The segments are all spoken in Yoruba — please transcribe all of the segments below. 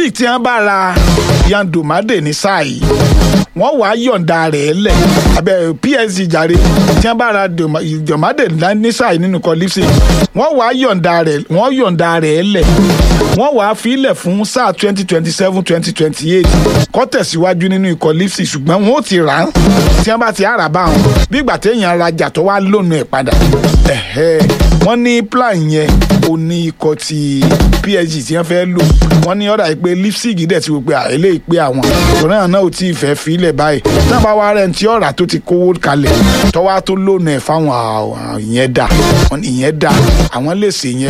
Leipzig tí wọ́n bá ra Yan Domade ní sáà yìí wọ́n wàá yọ̀ǹda rẹ̀ lẹ̀ abẹ́ PSG jàre tí wọ́n bá ra Doma- Domade ní sáà yìí nínú ikọ̀ Leipzig wọ́n wàá yọ̀ǹda rẹ̀ wọ́n yọ̀ǹda rẹ̀ lẹ̀ wọ́n wàá filẹ̀ fún sáà twenty twenty seven twenty twenty eight kó tẹ̀síwájú nínú ikọ̀ Leipzig ṣùgbọ́n wọ́n ó ti rà á tí wọ́n bá ti àrà bá wọn bí ìgbà téèyàn rajà tó wá lónìí ẹ̀ padà Ẹ̀hẹ́. wọ́n ní plan yẹn ó ní ikọ̀ ti PSG tí wọ́n fẹ́ lò wọ́n ní ọ̀dà yìí pé Leipzig dẹ̀ ti wò pé àìlè ìpè àwọn tòun náà náà ò tí ì fẹ́ filẹ̀ báyìí náà bá wá rẹ̀ ń tí ọ̀rà tó ti kówó kalẹ̀ tọ́wá tó lónìí ẹ̀ fáwọn àwọn ìyẹn dà wọ́n ní ìyẹn dà àwọn lè ṣe yẹn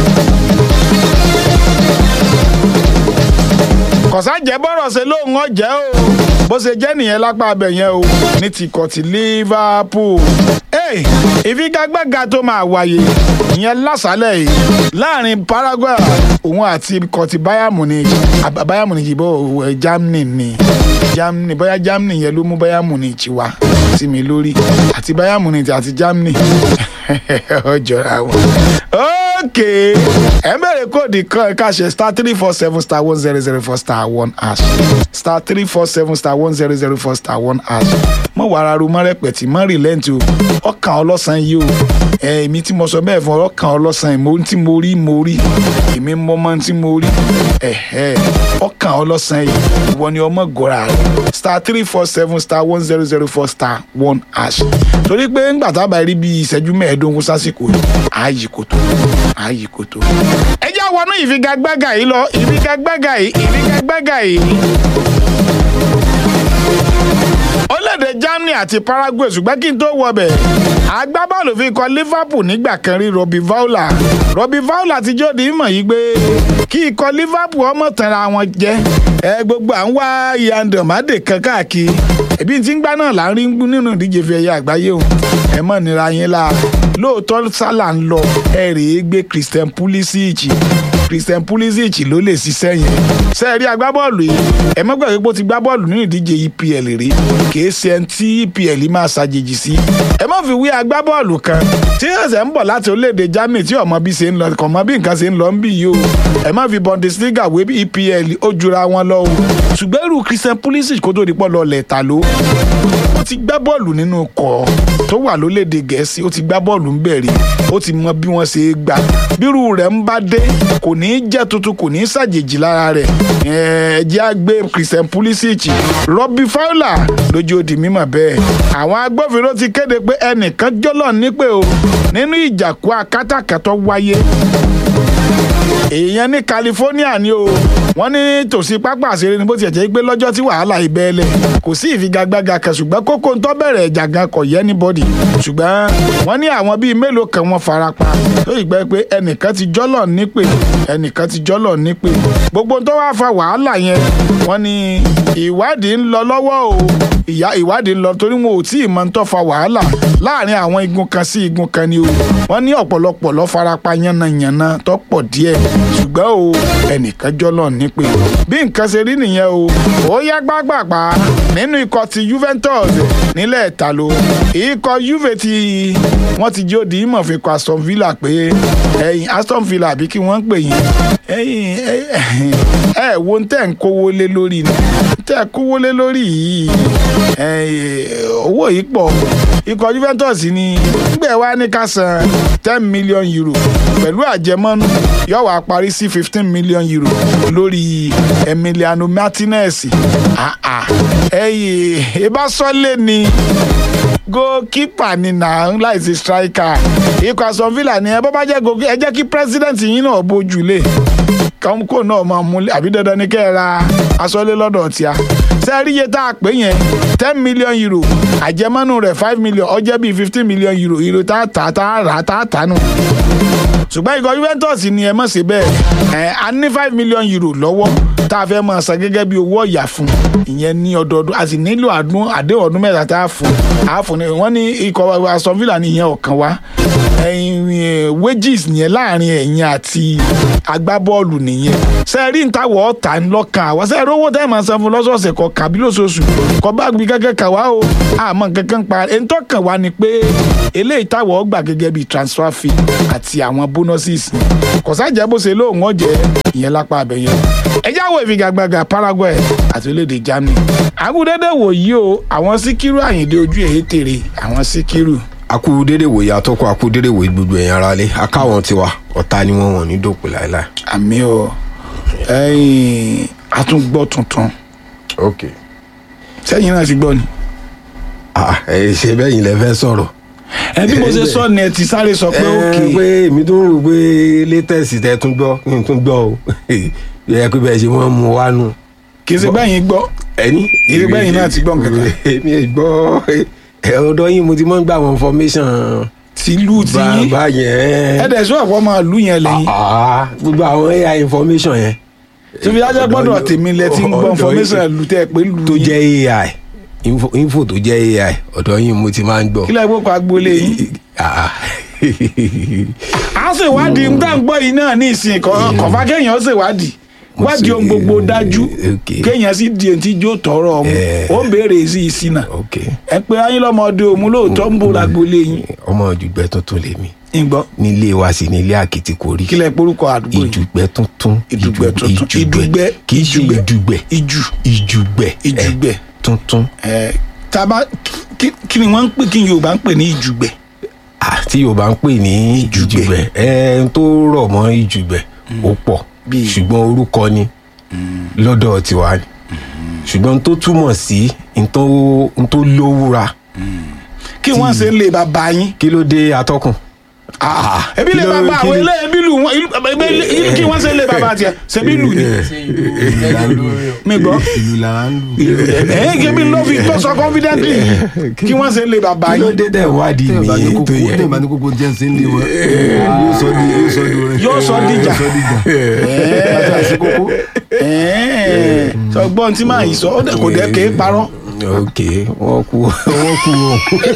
kọ̀sá jẹ́ bọ́rọ̀ ṣe lóun ọ̀jẹ́ o bó ṣe jẹ́ nìyẹn lápá abẹ yẹn o ní ti kọ̀ ti Liverpool. Hey, ìfigagbága tó máa wáyé ìyẹn lásàálẹ̀ yìí láàrin Paraguay òun àti kọ̀ ti Bayern Munich àbá- Bayern Munich bó ẹ, Germany ni Germany bóyá Germany yẹn ló mú Bayern Munich wá sí mi lórí àti Bayern Munich àti Germany ọjọ́ra wọn. okay ẹ bẹ̀rẹ̀ kóòdì kan ẹ̀ka ṣe star three four seven star one zero zero four star one hash star three four seven star one zero zero four star one hash mọ wàrà ru mọ rẹpẹtì mọ rìlẹ́ǹtì o ọkàn ọlọ́sàn yìí o ẹ èmi tí mo sọ bẹ́ẹ̀ fún ọ ọkàn ọlọ́sàn yìí mo tí mo rí mo rí èmi mọ mọ tí mo rí ẹ̀hẹ́ ọkàn ọlọ́sàn yìí ìwọ ni ọmọ gòrà rẹ star three four seven star one zero zero four star one hash torí pé ńgbà tá a bá rí bí ìṣẹ́jú mẹ́ẹ̀ẹ́dógún sásìkò yìí ààyè kò tó ààyè kò tó. ẹ já wọnú ìfigagbága yìí lọ ìfigagbága yìí ìfigagbága yìí orílẹ̀-èdè Germany àti Paraguay ṣùgbọ́n kí n tó wọ bẹ̀ agbábọ́ọ̀lù fi kọ Liverpool nígbà kan rí Robbie Fowler Robbie Fowler ti jóde ìmọ̀ yìí pé kí ikọ̀ Liverpool ọmọ tanra wọn jẹ́ ẹ gbogbo à ń wá Yan Domade kan káàkiri ẹbí tí ń gbá náà là ń rí nínú ìdíje fi ẹ̀yà àgbáyé o ẹ mọ̀ nira yín la lóòótọ́ Salah ń lọ ẹ rèé gbé Christian Pulisic Christian Pulisic ló lè ṣiṣẹ́ yẹn sẹ́ẹ̀rí agbábọ́ọ̀lù yìí ẹ má gbàgbé pé ó ti gbá bọ́ọ̀lù nínú ìdíje EPL rí kìí ṣe ẹni tí EPL máa ṣàjèjì sí ẹ má fi wí agbábọ́ọ̀lù kan tí ẹsẹ̀ ń bọ̀ láti orílẹ̀-èdè Germany tí ọmọ bí ṣe ń lọ kọ̀ mọ́ bí nǹkan ṣe ń lọ ń bì yìí o ẹ má fi Bundesliga wé EPL ó jura wọn lọ o ṣùgbọ́n irú Christian Pulisic kó tó di pọ̀ lọ lẹ̀ta ló ó ti gbá bọ́ọ̀lù nínú kọ̀ tó wà lólédè gẹ̀ẹ́sì ó ti gbá bọ́ọ̀lù ń bẹ̀rẹ̀ ó ti mọ bí wọ́n ṣe é gbà bírú rẹ̀ ń bá dé kò ní í jẹ́ tuntun kò ní í ṣàjèjì lára rẹ̀ ẹ jẹ́ á gbé Christian Pulisic Robbie Fowler lójú ó di mímọ̀ bẹ́ẹ̀ àwọn agbófinró ti kéde pé ẹnìkan jọ́lọ̀ nípè o nínú ìjàkú akátàkàtọ́ wáyé èèyàn ní California ni o wọ́n ní tòsí pápá àṣírí ni bó tiẹ̀ jẹ́ pé lọ́jọ́ tí wàhálà ìbẹ́ẹ̀lẹ̀ kò sí ìfigagbága kan ṣùgbọ́n kókó ń tó bẹ̀rẹ̀ ìjà gan kò yẹ anybody ṣùgbọ́n wọ́n ní àwọn bíi mélòó kan wọ́n farapa tó ìgbẹ́ pé ẹnìkan ti jọ́lọ̀ nípè ẹnìkan ti jọ́lọ̀ nípè gbogbo tó wá fa wàhálà yẹn wọ́n ní ìwádìí ń lọ lọ́wọ́ o ìyá ìwádìí ń lọ torí wọn ò tí ì mọ ń tó fa wàhálà láàrin àwọn igun kan sí igun kan ni o wọ́n ní ọ̀pọ̀lọpọ̀ ló farapa yánnayànna tó pọ̀ díẹ̀ ṣùgbọ́n o ẹnìkan jọ́lọ̀ nípè bí nǹkan ṣe rí nìyẹn o ó yá gbágbàgbà nínú ikọ̀ ti Juventus nílẹ̀ ìtàló ikọ̀ Juve ti wọ́n ti jó di ìmọ̀ fi kọ Aston Villa pé ẹ̀yìn Aston Villa àbí kí wọ́n ń pè yín ẹ̀yìn ẹ̀ wo ń tẹ̀ ń kówó lé lórí ni tẹ̀ kówó lé lórí yìí owó yìí pọ̀ ikọ̀ Juventus ni gbẹ̀ wá ní ká san ten million euro pẹ̀lú àjẹmọ́nú yóò wá parí sí fifteen million euro lórí Emiliano Martinez ẹ̀yìn ìbásọ́lé ni goalkeeper ni nà ń láìsí striker ikọ̀ Aston Villa ni ẹ bọ́ bá jẹ́ goalkeeper ẹ jẹ́ kí president yín náà bójú lé kọ́ńkò náà máa múlẹ̀ àbí dandan ni kẹ́ ẹ ra aṣọ́lé lọ́dọ̀ tíá sẹ́ẹ̀rí iye tá a pè yẹn ten million euro àjẹmọ́nù rẹ̀ five million ó jẹ́ bíi fifteen million euro euro tá a tà tá a rà tá a tà nù ṣùgbọ́n ikọ̀ Juventus ni ẹ mọ̀ sí bẹ́ẹ̀ ẹ̀ a ní five million euro lọ́wọ́ tá a fẹ́ máa san gẹ́gẹ́ bí owó ọ̀yà fún ìyẹn ní ọdọọdún a sì nílò àdún àdéhùn ọdún mẹ́ta tá a fún a fún ni wọ́n ní ikọ̀ Aston Villa ní ìyẹn ọ̀kan wá wages nìyẹn láàrin ẹ̀yin àti agbábọ́ọ̀lù nìyẹn sẹ́ẹ̀rí ń tàwọ̀ ọ̀tà ńlọ́kàn àwa sẹ́ẹ̀rí owó tẹ́ máa san fún lọ́sọ̀ọ̀sẹ̀ kọ kàbí lóṣooṣù kọ bá gbé kẹ́kẹ́ kà wá o àmọ́ kankan pa ẹ̀ ń tọ́kàn wá ni pé eléyìí táwọ̀ gbà gẹ́gẹ́ bíi transfer fee àti àwọn bonuses kọ̀sájà bó ṣe lóun ọ̀jẹ̀ ìyẹn lápá abẹ́yẹn ẹjẹ́ àwọn ìfigagbága Paraguay àti orílẹ̀-èdè Germany àgùdẹ́dẹ́ wò yí o àwọn Síkírù Àyìndé ojú èyí tèrè àwọn Síkírù akú dédé wòye atọ́kọ akú dédé wòye gbogbo ẹ̀yàn ara lé akáwọn tiwa ọ̀tá ni wọ́n wọ̀n ní dòpin láéláé. àmì o ẹ̀yìn àtúngbọ́ tuntun ok sẹ́yìn náà ti gbọ́ ni. ah ẹ ṣe bẹ́yìn lẹ fẹ́ sọ̀rọ̀. ẹ bí mo ṣe sọ ni ẹ ti sáré sọ pé ẹ òkè pé èmi tó ń rò pé latest tẹ tún gbọ́ kí n tún gbọ́ o yẹ pé bẹ́ẹ̀ ṣe wọ́n mú wa nù. kì í ṣe bẹ́yìn gbọ́ ẹni. Ìrí bẹ́yìn náà ti gbọ́ nǹkan kan. èmi ẹ gbọ́ ẹ ọ̀dọ̀ yín mo ti mọ́ ń gbà àwọn information tìlú ti yín bá yẹn. ẹ dẹ̀ sọ ọ̀pọ̀ máa lù yẹn lẹ́yìn Ah, gbogbo àwọn AI information yẹn. tó fi dájọ́ gbọ́dọ̀ tèmi lẹ ti ń gbọ́ Ọ̀dọ̀ information yín lù tẹ́ ẹ pé lù tó yín jẹ́ AI info, info tó jẹ́ AI ọ̀dọ̀ yín mo ti máa ń gbọ́. kí lẹ́yìn gbọ́kọ̀ agboolé yín. Ah. a ṣe ìwádìí ń tà ń gbọ́ yìí náà ní ìsìn kọ̀ọ̀fà kéèyàn ṣe ìwádìí Mo wádìí ṣe- ohun gbogbo dájú okay. kéèyàn sì di èyí tí jó tọrọ ọmọ Eh. ó ń béèrè sí ìsìn náà ok ẹ pé ayín lọ́mọdé òmu lóòótọ́ ń bò lágboolé yín ọmọ ìjùgbẹ́ tuntun lèmi ìgbọ́ nílé wa sì nílé àkìtì kò rí kí lẹ porúkọ àdúgbò yìí ìjùgbẹ́ tuntun Ìdùgbẹ́ tuntun. ìjùgbẹ́ Ìdùgbẹ́. kì í ṣe ìdùgbẹ́ ìjù ìjùgbẹ́ Ìjùgbẹ́. eh, tuntun ẹ taba kí kí ni wọ́n ń pè kí ni Yorùbá ń pè ní ìjùgbẹ́ Ah, tí Yorùbá ń pè ní Ìjùgbẹ́. ìjùgbẹ́ ẹ ń tó rọ̀ mọ́ ìjùgbẹ́ ó pọ̀ Bíi- ṣùgbọ́n orúkọ ni lọ́dọ̀ tiwa ni ṣùgbọ́n tó túmọ̀ sí n tó n tó lówúra kí wọ́n ṣe ń lè bàbá yín kí ló dé atọ́kùn. Ah, ebi lè kí ló- bàbá kí àwọn ni- ilé ebi lù wọn ìlú- ebi- ìlú- kí wọ́n ṣe ń lè bàbá tiẹ̀ ṣebí lù ni mi gbọ́ ìlú là ń lù. ẹ̀ kí mi lọ́ fi tó sọ confidently kí wọ́n ṣe ń lè bàbá kí ló yín dé dẹ̀ wádìí tẹ́ẹ̀ mi bá ní tó kókó yẹ. tẹ́ẹ̀ bá ní kókó jẹ́ sí ilé wọn yóò sọ di yóò sọ di orin. Yóò sọ dìjà. yóò sọ dìjà. bàtà àti kókó. Ẹ̀ẹ́, sọgbọ́n tí màá yìí sọ ó dẹ̀ kò dẹ̀ kéé parọ́ ok wọ́n kú wọ́n kú o.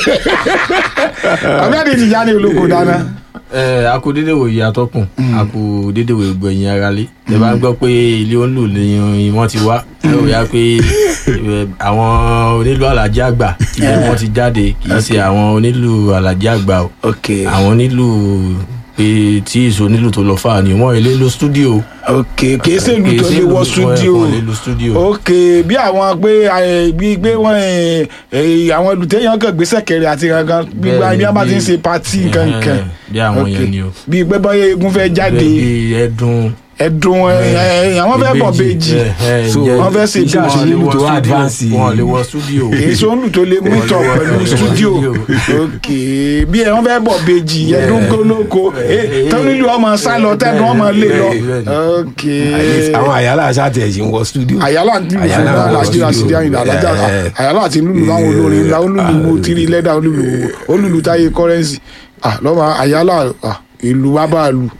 ọ̀gbẹ́ni ti jáde olóko dáná ẹ a kú dédé wòye atọ́kùn a kú dédé wòye gbẹ̀yìn ara lé ẹ bá ń gbọ́ pé ilé onílù ni wọ́n ti wá ẹ ò yá pé ẹ, àwọn onílù alájí àgbà ilé wọn ti jáde kì í ṣe àwọn onílù alájí àgbà o ok àwọn onílù pé tí ìṣó onílù tó lọ fà ni wọ́n ilé lo stúdíò ok kìí ṣe ìlú tó lè wọ studio wọ́n ilé lo stúdíò ok bí àwọn pé ẹ, bí gbé wọn ẹ, ẹ, àwọn olùtẹ̀yàn kan gbé sẹ̀kẹ̀rẹ̀ àti kankan bí Bẹ́ẹ̀ni, bí a bá ti ń bí- ṣe pati kankan Ẹ̀hẹ́n, bí àwọn yẹn ni o bí pé bọ́yá eégún fẹ́ jáde bí ẹdun ẹ̀dùn ẹ, ẹ, àwọn fẹ́ bọ̀ bèjì So, wọ́n fẹ́ ṣe iṣẹ́ bí àṣẹ nílùú tó studio, advance wọn lè wọ stúdíò kìí ṣe olù tó lè mú ìtọ̀ wọ- pẹ̀lú wọ́n lè wọ studio studio. ok bí ẹ wọ́n fẹ́ bọ̀ bèjì ẹ̀dùn gbólóko tọ́nílù ọmọ sálọ tẹ́nu ọmọ lè lọ ok àwọn àyálà aṣáàtì ẹ̀sìn wọ studio. àyálà ń lùlù fún Àyálà wa wọ láti studio. àṣírí àyìnlá alájà Eh, eh. àyálà àti lùlù láwọn olórin ńlá olùlù mo tiri lẹ́dà olùlù olùlù táyé kọ́rẹ́nsì ah lọ́mọ àyálà ah ìlú wa bá lù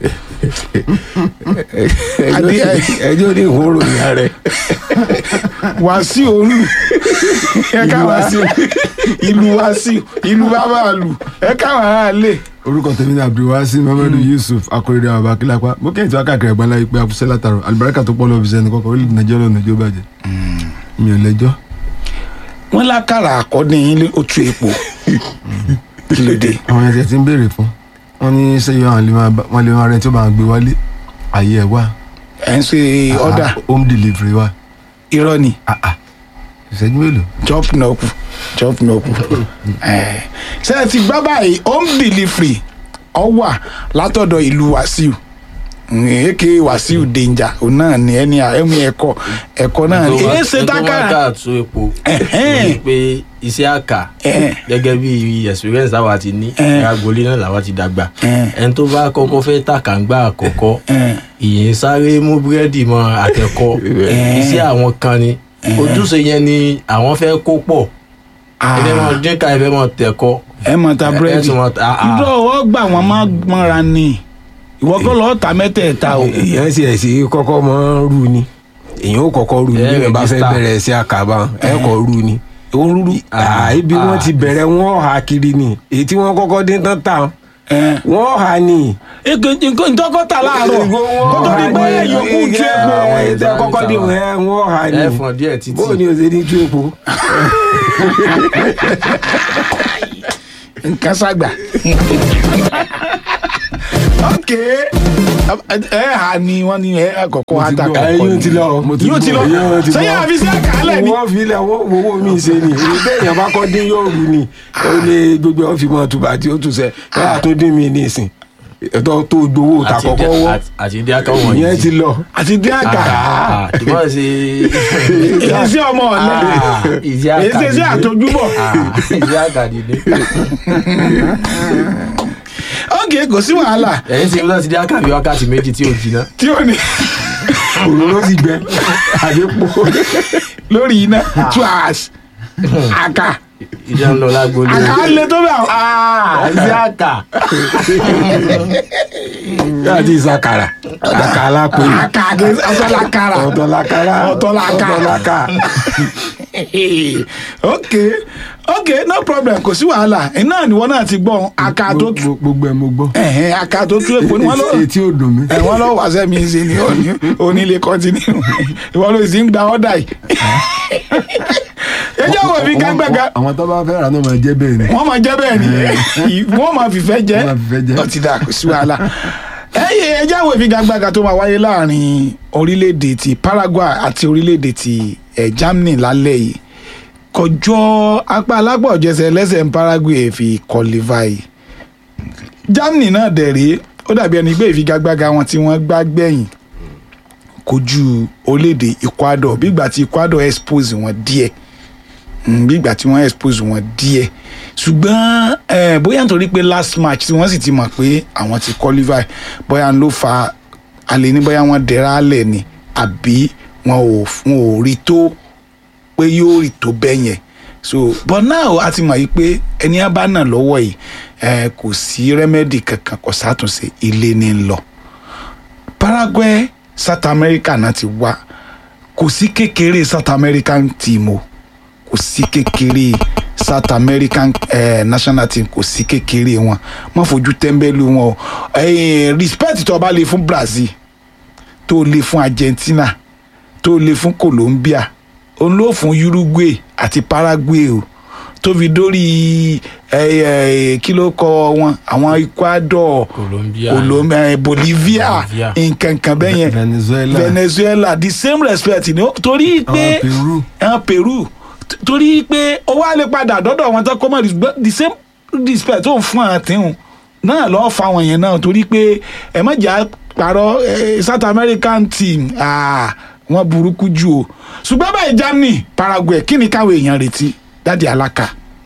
Adé, ẹ- ẹjọ́ ní ìhóró ìyá rẹ̀. wàásù olù ẹ ká wàásù ìlú wàásù ìlú wa bá lù ẹ ká wàá lè. orúkọ tèmi ní abdulwasi muhammadu yusuf akọrẹdẹ àwọn abakilapa mo kẹ́hìn tí wọ́n káàkiri ẹ̀gbọ́n láyé pé afúnṣẹ́ látàrọ alibarika tó pọ̀ lọ́wọ́ fi sẹ́ni kọ́kọ́ orílẹ̀ nàìjíríà lọ́nà ìjọ bàjẹ́ mi ò lẹ́jọ́ wọ́n lákàrà àkọ́ni yín lé otu epo kí ló dé. àwọn ẹ̀sẹ̀ tí ń béèrè fún wọn ní sẹ́yìn àwọn lè máa bá- wọn lè máa rẹ tí ó máa gbé wálé àyè ẹ̀ wá ẹ̀ ń ṣe ọ̀dà Ah, home delivery wá irọ́ ni Ah, ah. ìṣẹ́jú mélòó chop náà kù chop náà kù. Eh, ṣé ẹ ti gbọ́ báyìí home delivery ọ wà látọ̀dọ̀ ìlú wàsíù èké wàsíù danger òun náà ni ẹni ẹ̀mí ẹ̀kọ́ ẹ̀kọ́ náà ni èyí ṣe tákàrà ká tó epo Ẹ̀hẹ́n. ní pé iṣẹ́ àkà Ẹ̀hẹ́n. gẹ́gẹ́ bí experience àwa ti ní Ẹ̀hẹ́n. agboolé náà làwa ti dàgbà Ẹ̀hẹ́n. ẹni tó bá kọ́kọ́ fẹ́ tàkàǹgbà àkọ́kọ́ Ẹ̀hẹ́n. ìyẹn sáré mú búrẹ́dì mọ́ àtẹ̀kọ́ iṣẹ́ àwọn kan ni ojúṣe yẹn ni àwọn fẹ́ kó pọ̀ ẹfẹ́ mọ́ dínkà ẹfẹ́ mọ́ tẹ̀kọ́ ẹ mọ̀ ta búrẹ́dì tún mọ̀ ta- ah, ah. ìdó ọwọ́ gbà wọ́n má mọ́ra ni ìwọ kọ́ lọ́ọ́ ta mẹ́tẹ̀ẹ̀ta o. èèyàn sì ẹ̀ sí kọ́kọ́ mọ́ rú ni èèyàn ó kọ́kọ́ rú ni Ẹ bí wọ́n bá fẹ́ register. bẹ̀rẹ̀ sí àkàbà ẹ̀ kọ́ rú ni. òrùrù Ah, ibi wọ́n ti bẹ̀rẹ̀ wọ́n hà kiri ni èyí tí wọ́n kọ́kọ́ dín tán tà wọ́n hà ni. nǹkan ìtọ́kọ́ta láàárọ̀ kó tó di pé yòókù ju epo àwọn èyí tẹ́ kọ́kọ́ dín wọn wọ́n hà ni. ẹ̀fọn díẹ̀ títí bóò ni o ṣe ní tú epo. nǹkan ságbà. ok ẹ hà ni wọ́n ní ẹ kọ̀kọ́ Mo ti àtàkà gbọ́. ẹ yóò ti lọ Mo ti yóò ti lọ gbọ́. yóò ti sẹ́yìn gbọ́. àfi sí àkàálẹ̀ ni wọ́n fi ilẹ̀ wọ́n owó mi ṣe ni èyí téèyàn bá kọ́ dín yóò rú ni ó lé gbogbo ọ̀ fi mọ́ tùbà tí ó tù sẹ́ ẹ àtúndín mi ní ìsìn ẹ̀tọ́ tó gbowó ta kọ́kọ́ wọ́ àti ìdí akáwọ̀ wọ̀nyí. ìyẹn ti lọ. àti dín àkà tùmọ̀ sí. èyí sí ọmọ ọ̀lẹ́ ìdí èyí sí sí àtọjúbọ̀ ìdí àkàdìdé. ok kò sí wàhálà ẹ̀yin ti lọ sí ìdí àkàbí wákàtí méjì tí ò jiná. tí ó ní òróró sì gbẹ àdépò lórí iná two hours àkà ìdí à ń lọ lágbo lé. àkà lè tó bẹ̀ ìdí àkà. láti ìsàkàrà àkàrà alápè àkà ọ̀tọ̀làkàrà ọ̀tọ̀làkàrà Ọ̀tọ̀làkà. ọ̀tọ̀làkà ok ok no problem kò sí wàhálà iná ni wọn náà ti gbọ́ àkà tó tú Gbo- gbogbo ẹ mo gbọ́ ẹ̀hẹ́n, àkà tó tú èpo ni wọ́n lọ etí ò dùn mí ẹ̀ wọ́n lọ wá sẹ́mi ṣe ni òní onílé kọ́ntínú ìwọ ló sì ń gba ọ́dà yìí ẹ jẹ́ wọ̀ mí gágbága àwọn tó bá fẹ́ rà náà máa jẹ́ bẹ́ẹ̀ ni wọ́n máa jẹ́ bẹ́ẹ̀ ni wọ́n máa fìfẹ́ jẹ́ Wọ́n máa fìfẹ́ jẹ́. ọtí dà kò sí wàhálà ẹyẹ ẹjẹ́ àwọn ìfigagbága tó máa wáyé láàrin orílẹ̀-èdè ti Paraguay àti orílẹ̀-èdè ti eh, Germany lálẹ́ yìí kọjọ́ apá alápọ̀jẹsẹ̀ lẹ́sẹ̀ ń Paraguay fi qualify Germany náà dẹ̀ rèé ó dàbí ẹni pé ìfigagbága wọn tí wọ́n gbá gbẹ̀yìn kojú orílẹ̀-èdè Ecuador bí ìgbà tí Ecuador expose wọn díẹ̀ Mm, bí ìgbà tí wọ́n expose wọn díẹ̀ ṣùgbọ́n eh, bóyá nítorí pé last match tí wọ́n sì ti mọ̀ pé àwọn ti qualify bóyá ló fa alẹ́ ní bóyá wọ́n dẹ̀ra alẹ̀ ni àbí wọn ò wọn ò rí tó pé yóò rí tó bẹ́ẹ̀ yẹn so but now a ti mọ̀ yìí pé ẹni á bá nà lọ́wọ́ yìí eh, kò sí remedy kankan kò sátúnṣe ilé ní ń lọ Paraguay South America náà ti wá kò sí kékeré South American team o kò sí kékeré South American eh, national team kò sí kékeré wọn má fojú tẹ́ḿbẹ́lú wọn o eh, respect tó o bá lè fún Brazil tó o lè fún Argentina tó o lè fún Colombia òun ló fún Uruguay àti Paraguay o tó fi dórí eh, eh, kí ló kọ wọn àwọn Ecuador Colombia. Colombia eh, Bolivia Bolivia. nǹkan kan bẹ́ẹ̀ yẹn Venezuela Venezuela the same respect ni ó- torí pé àwọn Peru ẹn Peru t- torí pé ó wá lè padà dọ́dọ̀ wọn tó kọ́ mọ́ respect- the same respect tó ń fún àtìhùn náà lọ́ọ́ fa àwọn yẹn náà torí pé ẹ má jà parọ́ eh, South American team ah, wọ́n burúkú jù o ṣùgbọ́n báyìí Germany Paraguay kí ni káwọn èèyàn retí dáàdi alaka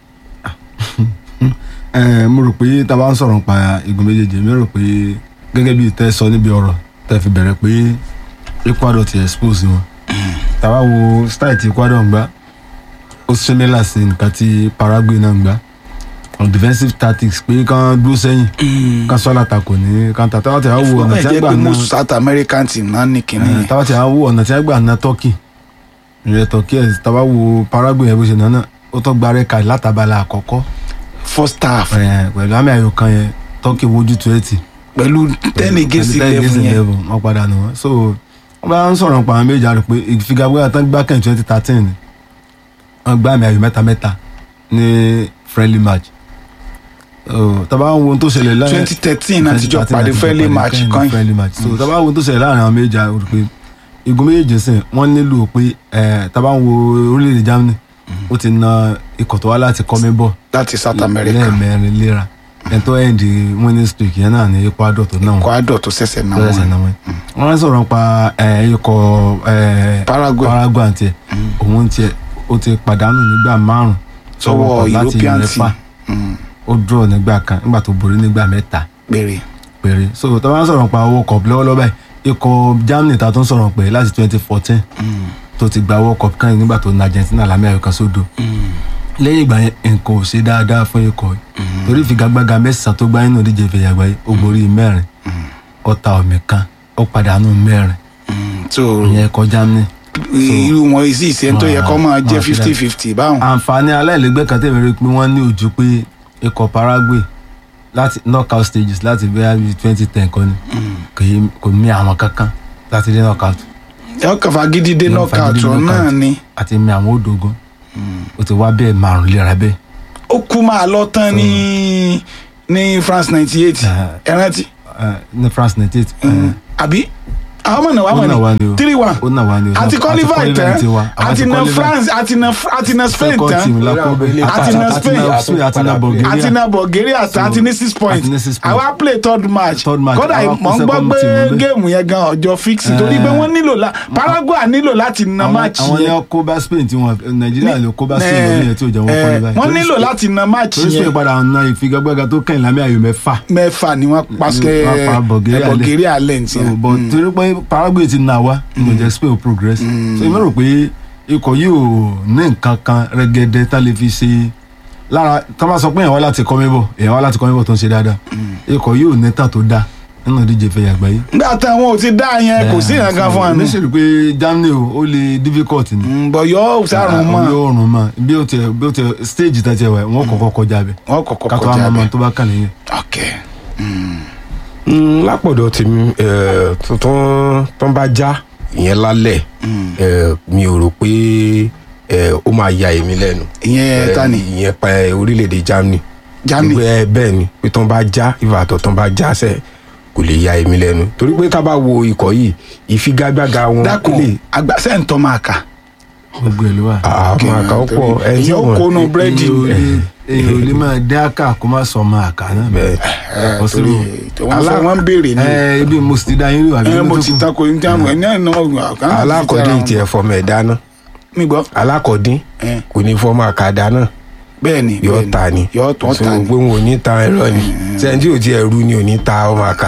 ẹ mo rò pé tá a bá ń sọ̀rọ̀ nípa igun méjèèjì mi rò pé gẹ́gẹ́ bí tẹ́ sọ níbi ọ̀rọ̀ tẹ́ fi bẹ̀rẹ̀ pé Ecuador ti expose wọn tá a bá wo style ti Ecuador ń gbá ó similar sí nǹkan tí Paraguay náà ń gbá on defensive tactics pé kán dúró sẹ́yìn kán sọ́lá takò ní kánta táwọn tí a wo ọ̀nà tí a jẹ́ gbà pé náà most South American team náà ní kinní yẹn tábà tí a wo ọ̀nà tí a gbà ná turkey ìrẹ̀ turkey ẹ̀ tábà wo paraguay ẹ̀ bó ṣe náà ó tó gba rẹ́ka látàbálà àkọ́kọ́ first half ẹ̀, pẹ̀lú àmì ayò kan yẹn turkey wojú tó ẹ̀ tì pẹ̀lú ten against eleven yẹn wọ́n padà nù wọ́n so wọ́n bá ń sọ̀rọ̀ pa àwọn méjì àrò pé ìfigagbága tán gbá kẹ́hìn twenty thirteen ni wọ́n gbá àmì ayò mẹ́ta mẹ́ta ní friendly match So, tábà ń wo ohun tó ṣẹlẹ̀ láàrin twenty thirteen àtijọ́ pàdé friendly match kan friendly match so tá a bá wo tó ṣẹlẹ̀ láàrin àwọn méjì àwọn olùpẹ igun méjèèjì sìn wọ́n nílò pé ẹ tá a bá ń wo orílẹ̀-èdè Germany ó ti na ikọ̀ tó wá láti kọ́mí bọ̀ láti South America lẹ́ẹ̀mẹrin léra ẹ̀ tó ẹ̀ di winning streak yẹn náà ní Ecuador tó náà wọ́n Ecuador tó ṣẹ̀ṣẹ̀ náà tó ṣẹ̀ṣẹ̀ wọn náà wọ́n wọ́n sọ̀rọ̀ pa ẹ̀, ikọ̀ ẹ̀, Paraguay. Paraguay tiẹ̀ òun tiẹ̀ ó ti pàdánù nígbà márùn sọ́wọ́ European team ó draw nígbà kan nígbà tó borí nígbà mẹ́ta péré péré so tó bá ń sọ̀rọ̀ pa owó cup lọ́wọ́lọ́wọ́ báyìí ikọ̀ Germany ta tó ń sọ̀rọ̀ pé láti twenty fourteen tó ti gba world cup kan nígbà tó na Argentina lámì kan sódò lẹ́yìn ìgbà yẹn nǹkan ò ṣe dáadáa fún ikọ̀ yìí torí ìfigagbága mẹ́sàn-án tó gbá nínú ìdíje ìfẹ̀yà àgbáyé ó borí mẹ́rin ó ta ọ̀mì kan ó pàdánù mẹ́rin so ìyẹn ikọ̀ Germany irú wọn sì ṣe tó yẹ kó máa jẹ́ wọn- fifty fifty báwọn àǹfààní aláìlẹ́gbẹ́ kan tẹ̀mí rí pé wọ́n ní ojú pé ikọ̀ Paraguay láti knockout stages láti bẹ́ẹ̀ bí twenty ten kan ni kò yí- kò mí àwọn kankan láti dé knockout yọ kàfà gidi dé Yọ knockout fagídí ọ̀ náà knockout. ni àti mi àwọn òdògán ó ti wá bẹ́ẹ̀ márùn léra bẹ́ẹ̀ ó kú máa lọ tán ní ní France ninety eight Ah. ẹ rántí eh, ní France ninety eight àbí àwọn ọmọ náà wà Ó mọ̀ nà wá ni ní o. three one ó nà wá ni o àti qualify tán tiwa àwọn àti ti na qualify. France àti na àti na Spain second tán team la kó bẹ́ẹ̀ Àti na Spain. àti na Bulgaria àti na Bulgaria tán So, àti ní six points àti ní six points. àwa play third match Third match, kódà àwa mọ̀ ń kó gbọ́ second pé team níbẹ̀. géèmù yẹn gan ọjọ́ fix torí pé wọ́n nílò la Paraguay nílò láti na àwọn match àwọn yẹn yẹn kó bá Spain tí wọn Nàìjíríà ló kó bá Spain lórí ẹ̀ tí ò jẹ́ wọn Eh, qualify wọ́n Torí nílò Spain- láti na match torí Spain yẹn padà na ìfigagbága tó kẹ́yìn lámì ayò mẹ́fà mẹ́fà ni wọ́n pàṣẹ Wọ́n pa Bulgaria lẹ̀. Bulgaria lẹ́ǹtì So, yẹn. but torí pé Paraguay ti nà wá ní ìjẹ́ Spain ò progress so èmi rò pé ikọ̀ yìí ò ní nǹkan kan rẹ́gẹ́dẹ́ tá lè fi ṣe lára tá a bá sọ pé èèyàn wá láti kọ́ mẹ́bọ̀ èèyàn wá láti kọ́ mẹ́bọ̀ tó ń ṣe dáadáa ikọ̀ yìí ò ní tà tó dáa nínú ìdíje fẹ̀yà àgbáyé. nígbà táwọn ò ti dá yẹn kò sí ìrànkan fún àná mi sì rí i pé Germany o ó lè difficult ni. bọ̀ yọ sárùn mọ́ yóò rùn mọ́ bí ó tẹ bí ó tẹ stage tá tiẹ̀ wá wọn kọ́kọ́ kọjá bẹ̀ wọn kọ̀kọ́ kátó kọjá àwọn ọmọ bẹ́ẹ̀. tó bá kàn nìyẹn. ok Mm, lápọ̀dọ̀ tèmi eh, tó- tó tó ń bá já ìyẹn lálẹ́ eh, mi ò rò pé eh, ó máa ya èmi lẹ́nu. ìyẹn Eh, ta ni ìyẹn pa eh, orílẹ̀-èdè Germany. Germany Ìgbẹ́ bẹ́ẹ̀ ni pé tó ń bá já ìfàtọ̀ tó ń bá já sẹ́ kò lè ya èmi lẹ́nu torí pé tá a bá wo ikọ̀ yìí ìfigagbága wọn dákun àgbàsẹ́ ń tọ́ máa kà gbogbo ẹ̀ ló wà. àwọn àkàwọ́pọ̀ ẹni ìyẹn ó kónú búrẹ́dì èyí ò lè- èyí ò lè máa dé àkà kó má sọ ọmọ àkà náà. bẹ́ẹ̀ torí Possible. wọ́n sọ wọ́n ń béèrè ní ẹ ibi mo sì ti dá yín rí àbí ẹ ló mo tó ti kù? tako ní tí àwọn ẹni náà ọ̀gá alákọ̀ọ́dín tiẹ̀ fọmọ ẹ̀ dáná mi gbọ́ alákọ̀ọ́dín ẹ, kò ní fọmọ àkàdá náà bẹ́ẹ̀ ni yóò bẹ́ẹ̀ ta ni yóò tọ́ so ta ni pé wọn ò ní ta ẹ̀rọ ni sẹ́ńtì ò tiẹ̀ rú ni ò ní ta ọmọ àká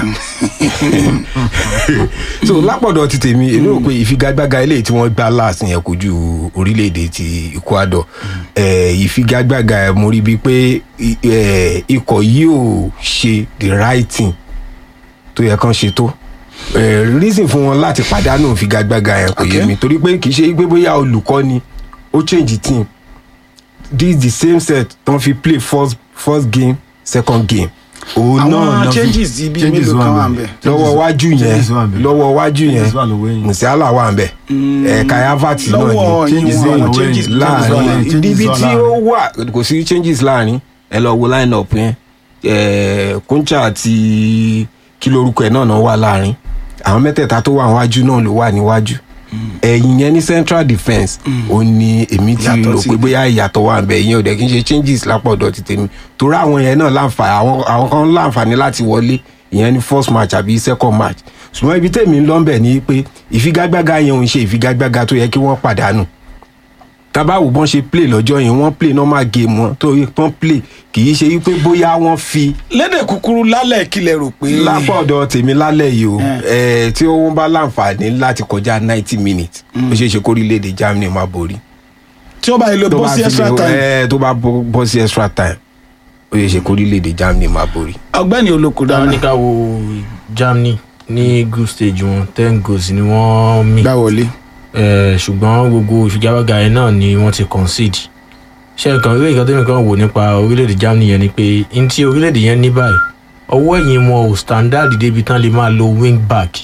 so lápọ̀dọ̀ ti tèmi èmi rò pé ìfigagbága eléyìí tí wọ́n gbá láàsì yẹn kojú orílẹ̀-èdè ti Ecuador eh, ìfigagbága ẹ̀ mo rí bíi pé i- eh, ikọ̀ yìí ò ṣe the right thing tó yẹ kán ṣe tó Eh, reason fún wọn láti pàdánù ìfigagbága yẹn kò yé Okay. mi torí pé kì í ṣe pé bóyá olùkọ́ ni ó change team this the same set tán fi play first first game second game òun náà àwọn náà fi changes ibi changes mélòó kan wà wà ń níbẹ̀. bẹ̀ lọ́wọ́ wájú yẹn Changes wà ńbẹ̀. lọ́wọ́ wájú yẹn Changes wà lọ́wọ́ ẹ̀yìn. Musiala wà ń bẹ̀ ẹ̀ka Havertz náà lọ́wọ́ ni yín changes wọn wà changes lọ́wọ́ changes wà láàrin changes wà ibi tí láàrin. ó wà kò sí changes láàrin ẹ lọ wo line up yẹn eh, Kuncha àti kí lorúkọ ẹ̀ náà náà wà láàrin àwọn mẹ́tẹ̀ẹ̀ta tó wà níwájú náà ló wà níwájú ẹ̀yìn yẹn ní central defence ó ní èmi ti Yàtọ̀ rò sí pé ibi. bóyá ìyàtọ̀ wà nbẹ̀ ìyẹn ò dẹ̀ kí n ṣe changes lápọ̀dọ̀ ti tèmi torí àwọn yẹn náà láǹfààní àwọn àwọn kan láǹfààní láti wọlé ìyẹn ní first match àbí second match ṣùgbọ́n ibi tèmi ń lọ bẹ̀ ni pé ìfigagbága yẹn ò ń ṣe ìfigagbága tó yẹ kí wọ́n pàdánù tabawo bọ́n ṣe play lọ́jọ́ yẹn wọ́n play normal game wọn tó yẹ kán play kì í ṣe wípé bóyá wọ́n fi lédè kúkúrú lálẹ́ kílẹ̀ rò pé lápá ọ̀dọ̀ tèmi lálẹ́ yìí o ẹ̀ tí wọ́n bá láǹfààní láti kọjá ninety minutes ó ṣeé ṣe kórílẹ̀-èdè Germany máa borí tí ó bá yẹ lọ tó bọ́ bá sí fi extra lè- time ẹ̀, tó bá bọ́ bọ́ sí extra time ó ṣeé ṣe kórílẹ̀-èdè Germany máa borí. ọgbẹ́ni àwọn olókùdáná ní ká wo Germany ní group stage wọn ten goals ni wọ́n mì gbà wọlé Eh, ṣùgbọ́n gbogbo ìfigagbága yẹn náà ni wọ́n ti concede ṣé nǹkan ìwé ìkan tẹ́mi kan wò nípa orílẹ̀-èdè Germany yẹn ni pé n tí orílẹ̀-èdè yẹn ní báyìí ọwọ́ ẹ̀yìn wọn ò standard débi tán lè máa lo wing back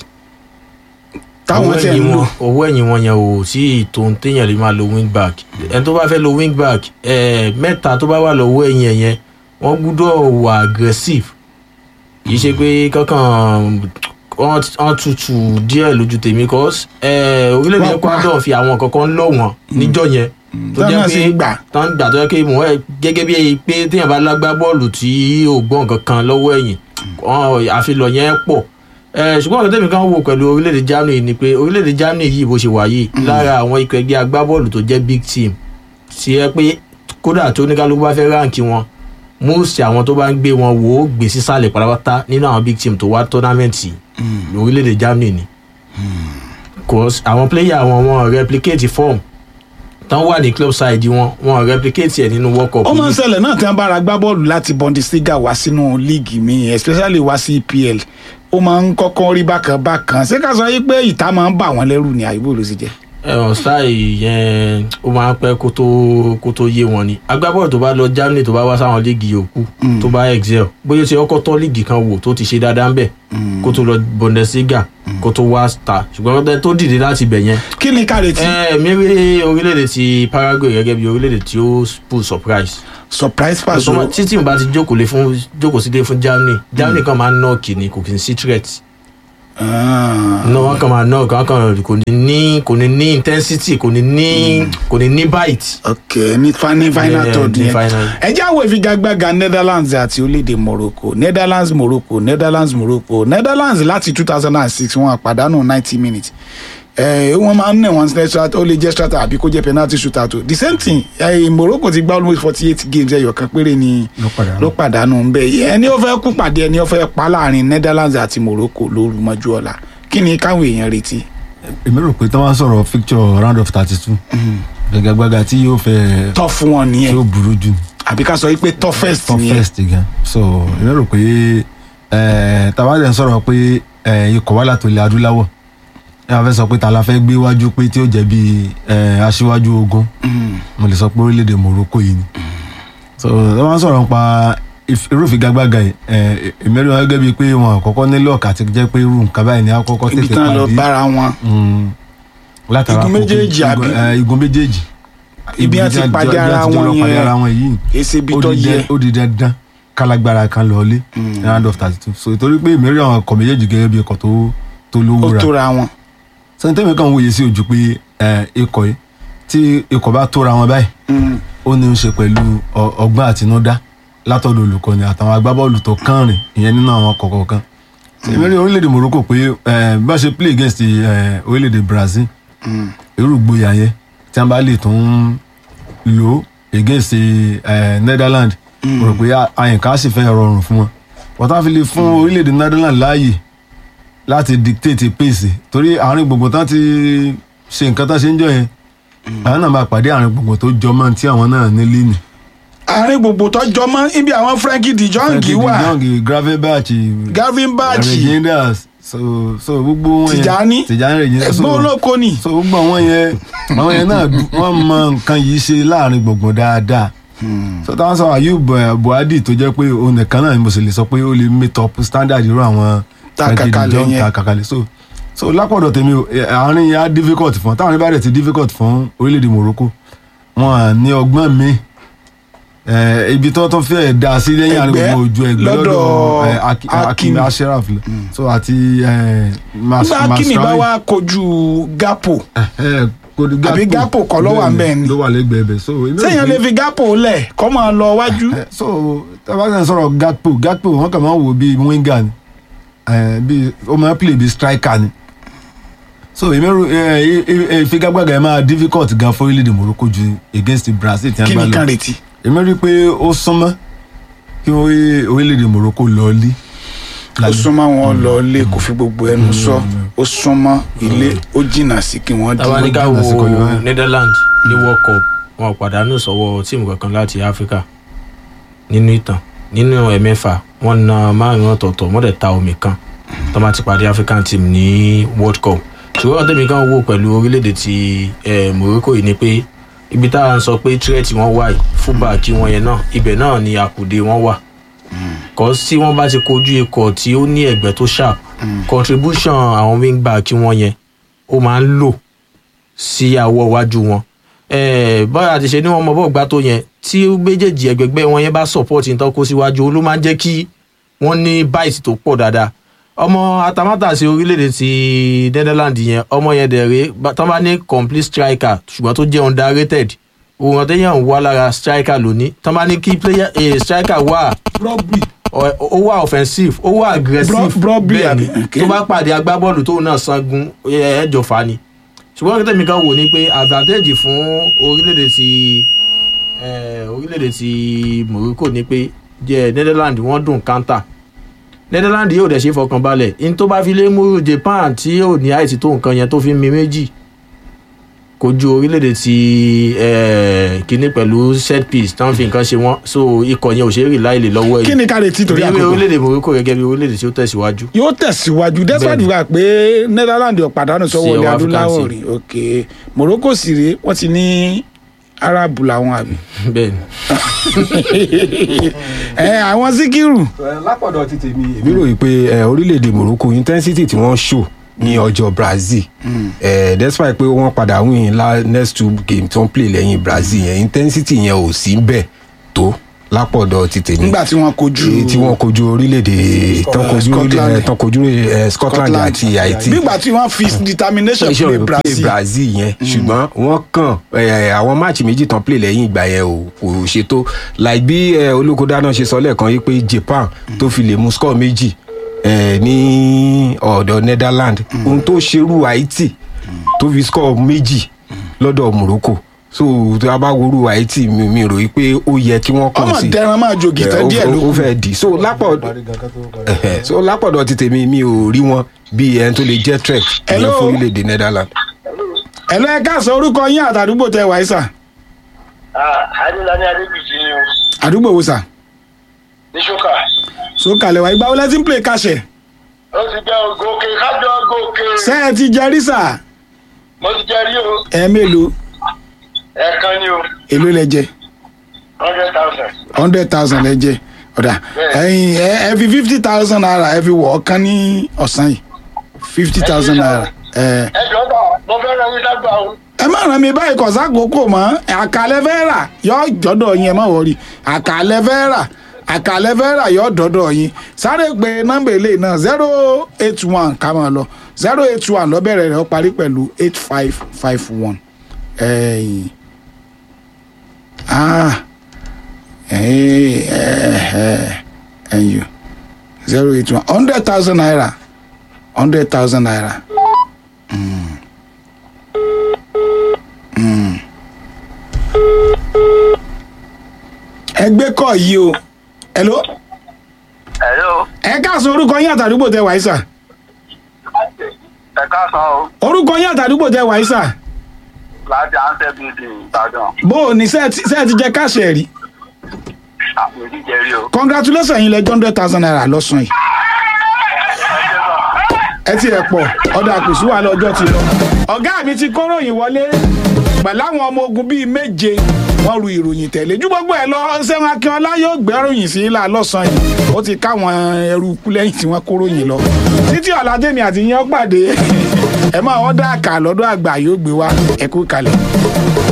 táwọn ọwọ́ tẹ̀ ń ẹ̀yìn lò wọn ọwọ́ ẹ̀yìn wọn yẹn ò sí ìtò téèyàn lè máa lo wing back ẹni tó bá fẹ́ lo wing back eh, mẹ́ta tó bá wà lọ́wọ́ ẹ̀yìn ẹ̀ yẹn wọ́n gbúdọ̀ wà aggressive kì í ṣe pé kankan wọ́n wọ́n tutù díẹ̀ lójú tèmi cause eh, orílẹ̀-èdè Wọ́n pa. Ecuador fi àwọn kankan lọ́ wọn níjọ́ yẹn tó tán jẹ́ náà sì pé ń gbà tán gbà tó yẹ kí mò ń gẹ́gẹ́ bí pé téèyàn bá lágbá bọ́ọ̀lù tí ò gbọ́ nǹkan kan lọ́wọ́ ẹ̀yìn wọn àfilọ̀ yẹn pọ̀ Eh, ṣùgbọ́n ọ̀rọ̀ tẹ́mi kan wò pẹ̀lú orílẹ̀-èdè Germany ni pé orílẹ̀-èdè Germany yìí bó ṣe wà yìí lára àwọn ikọ̀ ẹgbẹ́ agbábọ́ọ̀lù tó jẹ́ big team ti ẹ pé kódà tó oníkálukú bá fẹ́ ráǹkì wọn most àwọn tó bá ń gbé wọn wò ó gbé sísàlẹ̀ pátápátá nínú àwọn big team tó wá tọ́námẹ́ǹtì orílẹ̀-èdè Germany ni cause àwọn player wọn wọn replicate form tán wà ní club side wọn wọn replicate ẹ̀ nínú world cup ó máa ń yìí. ṣẹlẹ̀ náà tí wọ́n bá ra gbá bọ́ọ̀lù láti Bundesliga wá sínú líìgì mi especially wá sí EPL ó máa ń kọ́kọ́ rí bákan bákan ṣé ká sọ yí pé ìta máa ń bà wọ́n lẹ́rù ní àyíbó ló sì jẹ́ ẹ̀wọ̀n style yẹn ó máa ń pẹ́ kó tó kó tó yé wọn ni agbábọ́ọ̀lù tó bá lọ Germany tó bá wá sáwọn líìgì yòókù tó bá excel bóyá ó ti kọ́kọ́ tọ́ líìgì kan wò tó ti ṣe dáadáa ń bẹ̀ kó tó lọ Bundesliga kó tó wá star ṣùgbọ́n tó- tó dìde láti bẹ̀ yẹn kí ni ká retí ẹ mi rí orílẹ̀-èdè ti Paraguay gẹ́gẹ́ bí orílẹ̀-èdè tí ó pull surprise surprise pass Tọ́mọ- tí tí mo bá ti jókòó lé fún jókòó sílé fún Germany Germany kan máa ń nọ́ọ̀kì ni kò kì í sí threat náà wọn kàn máa nọ́ọ̀kì wọn kàn kò ní ní kò ní ní intensity kò ní ní kò ní ní bite. ok ní fa- ní final Yeah, third ní yẹn final. ẹ já wo ìfigagbága Netherlands àti orílẹ̀-èdè Morocco Netherlands Morocco Netherlands Morocco Netherlands láti two thousand and six wọn àpàdánù ninety minutes ẹ wọn máa ń nà wọn sílẹ̀ strata ó lè jẹ́ strata àbí kó jẹ́ penalty shootout tó the same thing ẹ Morocco ti gbá almost forty eight games ẹyọ kan péré ni Ló pàdánù. ló pàdánù ń bẹ ẹni ó fẹ́ kú pàdé ẹni ó fẹ́ pa láàrin Netherlands àti Morocco lóru mọ́jú ọ̀la kí ni káwọn èèyàn retí. èmi rò pé tí wọ́n sọ̀rọ̀ fixture round of thirty two gbẹgbẹgbẹga tí yóò fẹ́ tọ́ fún wọn tí nìyẹn ó burú jù àbí ká sọ wípé toughest nìyẹn toughest gan so èmi rò pé tàbádẹ́ ń sọ̀rọ̀ pé eh, ikọ̀ wà látò ilẹ̀ adúláwọ̀ ẹ wọ́n fẹ́ sọ pé ta la fẹ́ gbé wájú pé tí ó jẹ́ bí eh, aṣíwájú ogun mo lè sọ pé orílẹ̀-èdè Morocco yìí ni so wọ́n sọ̀rọ̀ nípa if- irú ìfigagbága yìí eh, èmi rí wọn gẹ́gẹ́ bíi pé wọn àkọ́kọ́ ní lọ́ọ̀kì àti jẹ́ pé irú nǹkan báyìí ni àkọ́kọ́ ibi tètè tán lọ pàdé bára wọn Mm, látara Igun kókó- méjèèjì igun- àbí? eh, igun méjèèjì Ibi Igun àti tí a- pàdé tí a- ara tí a jọ wọn lọ pàdé yẹn. ara wọn yìí èsì ibi ó tó di yẹ dẹ- ó di dandan kálágbára kan lọlé ní round of thirty two so ìtorí pé ìmírí àwọn ọkọ̀ méjèèjì gẹ́gẹ́ bí ọkọ̀ tó tó ó lówó ra tóra wọn. sẹ́ńtẹ́mì kan wòye sí ojú pé eh, ikọ̀ yìí tí ikọ̀ bá tóra wọn báyìí Mm. ó ní í ṣe pẹ̀lú ọ- ọgbọ́n àtinúdá látọ̀dọ̀ olùkọ́ni àtàwọn agbábọ́ọ̀lù tó kànrìn ìyẹn nínú àwọn ọkọ̀ kọ̀ọ̀kan ìmírí orílẹ̀-èdè Morocco pé eh, bá ṣe play against eh, orílẹ̀-èdè Brazil irú ìgboyà yẹn tí wọn bá lè tún lò ó against eh, Netherlands mo rò pé àyìnká sì fẹ́ rọrùn fún wọn wọ́n tá fi lè fún orílẹ̀-èdè Netherlands láàyè láti dictate pace torí àárín gbogbo tán ti ṣe nǹkan tán ṣe ń jọ yẹn àwọn náà máa pàdé àárín gbogbo tó jọmọ́ tí àwọn náà ní lẹ́nu. àárín gbogbo tó jọmọ ibi àwọn Frenkie de Jong wà Young Gravenberch Gavin Bachi Regenders so so gbogbo wọn yẹn Tijani Tijani Regenders ẹ̀gbọ́n olóko ni so gbogbo àwọn yẹn àwọn yẹn náà wọ́n mọ nǹkan yìí ṣe láàrin gbùngbùn dáadáa so táwọn sọ Ayub eh, Buhari tó jẹ́ pé òun nìkan náà ni mo sì lè sọ pé ó lè meet up standard irú àwọn Ta Frankie de kàkàlẹ̀ Jong yẹn. ta kàkàlẹ̀ so so lápọ̀dọ̀ tèmi o, eh, àárín yẹn á difficult fún táwọn ibà rẹ̀ ti difficult fún orílẹ̀-èdè Morocco wọn à ní ọgbọ́n mi eh, ibi tó tó fẹ́ dá sí lẹ́yìn àárín Ẹgbẹ́ gbogbo ojú ẹgbẹ́ lọ́dọ̀ lọ́dọ̀ eh, Aki- Hakimi. Hakimi Ashraf lọ. so àti eh, Mas- nígbà Hakimi bá Masraoui wá kojú Gapo ẹ kò ní Àbí Gakpo kọ́ ló wà ńbẹ̀ ni? ló wà lẹ́gbẹ̀ẹ́ bẹ̀ so èmi rò sẹ́yìn pé- lè fi Gapo lẹ̀ kọ́ máa lọ wájú ẹ, so tabata sọ̀rọ̀ Gakpo Gakpo wọn kàn máa ń wò bíi winger ni ẹ, bíi ó máa ń play bíi striker ni so èmi rò ẹ, ẹ, ẹ, ìfigagbága ẹ máa difficult gan fún orílẹ̀-èdè Morocco ju against Brazil tí kí wọ́n bá ni lọ kan retí. èmi rí i pé ó súnmọ́ kí orí- orílẹ̀-èdè Morocco lọ lé ó súnmọ́ wọn lọ ilé kò fi gbogbo ẹnu sọ ó súnmọ́ ilé ó jìnnà sí kí wọ́n dín tabanika wo lásìkò yìí báyìí. Netherlands ní World Cup wọn ò pàdánù sọ́wọ́ tíìmù kankan láti Áfíríkà nínú ìtàn nínú ẹ̀mẹ́fà wọn na márùn ọ̀tọ̀ọ̀tọ̀ wọ́n dẹ̀ ta omi kan tó bá ti pàdé African team ní World Cup ṣùgbọ́n tẹ̀mí kan wò pẹ̀lú orílẹ̀-èdè ti eh, Morocco yìí ni pé ibi tá à ń sọ pé tírẹ̀tì wọn wà yìí fúbàkì wọn yẹn náà ibẹ̀ náà ni àkùdé wọn wà kọ́ sí wọ́n bá ti kojú ikọ̀ tí ó ní ẹ̀gbẹ́ tó sharp contribution àwọn wingback wọn yẹn ó máa ń lò sí àwọ̀ iwájú wọn Eh, bọ́lá ti ṣe ní wọn mọ bọ́ọ̀ gbá tó yẹn tí méjèèjì ẹgbẹgbẹ́ wọn yẹn bá support nǹkan kó síwájú ló máa ń jẹ́ kí wọ́n ní bite tó pọ̀ dáadáa ọmọ atamátàsí orílẹ̀-èdè ti Netherlands yẹn ọmọ yẹn dẹ̀ rèé bá- tán bá ní complete striker ṣùgbọ́n tó jẹ́ underrated òun àtẹ̀yàn wà lára striker lónìí tán bá ní kí player eh, striker wà ọ- ó wà offensive ó wà aggressive Bro- Brobby bẹ́ẹ̀ ni àbí? Okay. tó bá pàdé agbábọ́ọ̀lù tóun náà sangun ẹ- ẹjọ́ fa ni ṣùgbọ́n kí tẹ̀mí kan wò ni pé advantage fún orílẹ̀-èdè ti eh, orílẹ̀-èdè ti Morocco ni pé jẹ́ Netherlands wọ́n dùn counter Netherlands yóò dẹ̀ ṣe fọkàn balẹ̀ in tó bá fi lé mú Japan tí yóò ní àìsí tó nǹkan yẹn tó fi mi méjì kojú orílẹ̀-èdè ti eh, kíní pẹ̀lú set piece tán fi nǹkan ṣe wọ́n so ikọ̀ yẹn ò ṣe é rí láìlè lọ́wọ́ yìí kí ni ká retí torí bí àkókò orílẹ̀-èdè Morocco gẹ́gẹ́ bí orílẹ̀-èdè tí ó tẹ̀síwájú yóò tẹ̀síwájú despite Bẹ́ẹ̀ni. wà pé Netherlands ò pàdánù sọ́wọ́ Sí ilẹ̀ ọwọ́ adúláwọ̀ African rí ok Morocco sì rèé wọ́n ti ní Arabu làwọn àbí bẹ́ẹ̀ ni ẹ àwọn Síkírù lápọ̀dọ̀ ti tèmi èmi rò yìí pé eh, orílẹ̀-èdè Morocco intensity tí wọ́n show ní ọjọ́ Brazil eh, despite pé wọ́n padà win la next two game tí wọ́n play lẹ́yìn Brazil yẹn intensity yẹn ò sí bẹ́ẹ̀ tó lápọ̀dọ̀ ti tèmi nígbà tí wọ́n kojú Èyí tí wọ́n kojú orílẹ̀-èdè tán kojú Scotland. orílẹ̀-èdè tán kojú eh, Scotland àti Haiti nígbà tí wọ́n fi determination iṣẹ́ play òyìnbó play Brazil Brazil yẹn ṣùgbọ́n wọ́n kàn eh, àwọn máàcì méjì tán play lẹ́yìn ìgbà yẹn ò kò ṣètò like bí eh, olókodáná ṣe sọ lẹ́ẹ̀kan yìí pé Japan tó fi lè mú score méjì eh, ní ọ̀dọ̀ Netherlands ohun tó ṣerú Haiti tó fi score méjì lọ́dọ̀ Morocco so tó a bá worú Haiti mi mi rò yí pé ó yẹ kí wọ́n kàn ọmọ sí dẹran máa jògì tán Eh, ó- díẹ̀ ló ó- ó kù fẹ́ di so lápọ̀ Ẹ̀hẹ̀, so lápọ̀dọ̀ ti tèmi mi ò rí wọn bí ẹni tó lè jẹ́ trek ìyẹn Hello. fún orílẹ̀-èdè Netherlands. ẹ lọ ẹ káàsán orúkọ yín àtàdúgbò tẹ wáyé sà adélaní adébíjì ni o àdúgbò wo sà ní ṣókà sókàlẹ̀ wáyé gbáwó lẹ́tí ń play kàṣẹ ó ti jẹ́ gòkè kájọ gòkè ṣé ẹ ti jẹ rí sà mo ti jẹ́ rí o ẹ mélòó ẹ̀ẹ̀kan ni o èló lẹ jẹ hundred thousand hundred thousand lẹ jẹ ọ̀dà ẹ̀yin ẹ ẹ fi fifty thousand naira ẹ fi wọ̀ ọ́kán ní ọ̀sán yìí fifty thousand naira ẹ ẹ jọ bá mo fẹ́ ràn yín lágbà o ẹ má ràn mí báyìí kọ̀ sákòókò mọ́ àkàlẹ́ fẹ́ rà yọ jọ́dọ̀ yín ẹ má wọrí àkàlẹ́ fẹ́ rà àkàlẹ́ fẹ́ rà yọ dọ́dọ̀ yín sáré pé nọ́mbà eléyìí náà zero eight one ká máa lọ zero eight one lọ́bẹ̀rẹ̀ rẹ̀ ó parí pẹ̀lú eight five five one ẹ̀yìn ah ẹ̀yìn ẹ̀yìn zero eight one hundred thousand naira hundred thousand naira. ẹgbẹ́ kọ̀ yìí o hello hello ẹ káàsán orúkọ yín àtàdúgbò tẹ wáyé sà ẹ káàsán o orúkọ yín àtàdúgbò tẹ wáyé sà láti answer building ìbàdàn bó o ní sẹ́ẹ̀ ti jẹ káṣẹ̀ rí àpò ìdíje rí o. congratulations yín lẹ́jọ́ hundred thousand naira lọ́sàn yìí ẹ ti ẹ̀ pọ̀ ọ̀dà kò sí wàhálà ọjọ́ ti lọ. ọ̀gá mi ti kóròyìn wọlé pẹ̀lú àwọn ọmọ ogun bíi méje wọ́n ru ìròyìn tẹ̀lé ju gbogbo ẹ̀ lọ sẹ́wọ̀n akínọlá yóò gbẹ́ròyìn sí ilà lọ́sàn-án yìí ó ti káwọn ẹrú ikú lẹ́yìn tí wọ́n kóròyìn lọ. títí ọ̀làdẹ́mi àti yẹn pàdé ẹ máa wọ́n dá àkà lọ́dọ̀ àgbà yóò gbé wá ẹ̀kú kalẹ̀.